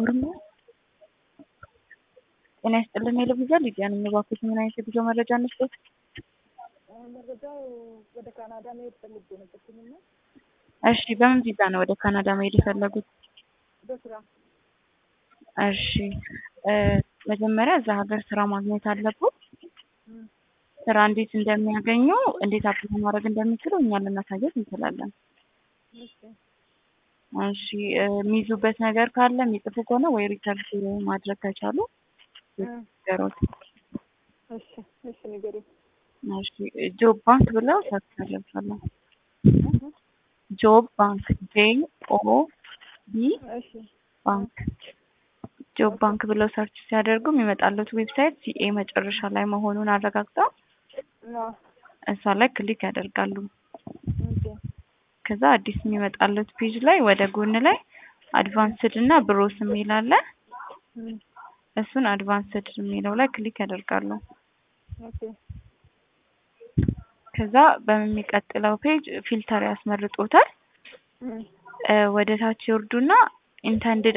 ኦሮሞ ጤና ይስጥልን የልብዛ ሊዲያ ነኝ። እባክዎት ምን አይነት የጉዞ መረጃ እንስጠት? መረጃው ወደ ካናዳ መሄድ ፈልጌ ነበርኩኝና እሺ፣ በምን ቪዛ ነው ወደ ካናዳ መሄድ የፈለጉት? በስራ እሺ፣ እ መጀመሪያ እዛ ሀገር ስራ ማግኘት አለብዎት። እም፣ ስራ እንዴት እንደሚያገኙ እንዴት አፕላይ ማድረግ እንደሚችሉ እኛ ልናሳየት እንችላለን። እሺ እሺ እ የሚይዙበት ነገር ካለ የሚጽፉ ከሆነ ወይ ሪሰርች ማድረግ ከቻሉ እ ገሮት እሺ እሺ ንገሪኝ። እሺ ጆብ ባንክ ብለው ሰርች ያደርጋሉ። ጆብ ባንክ ጄ ኦ ቢ እሺ ባንክ ጆብ ባንክ ብለው ሰርች ሲያደርጉ የሚመጣለት ዌብሳይት ሲኤ መጨረሻ ላይ መሆኑን አረጋግጠው ና እሷ ላይ ክሊክ ያደርጋሉ። ኦኬ ከዛ አዲስ የሚመጣለት ፔጅ ላይ ወደ ጎን ላይ አድቫንስድ እና ብሮስ የሚል አለ። እም፣ እሱን አድቫንስድ የሚለው ላይ ክሊክ ያደርጋሉ። ኦኬ ከዛ በሚቀጥለው ፔጅ ፊልተር ያስመርጦታል። እም፣ እ ወደ ታች ይወርዱና ኢንተንድድ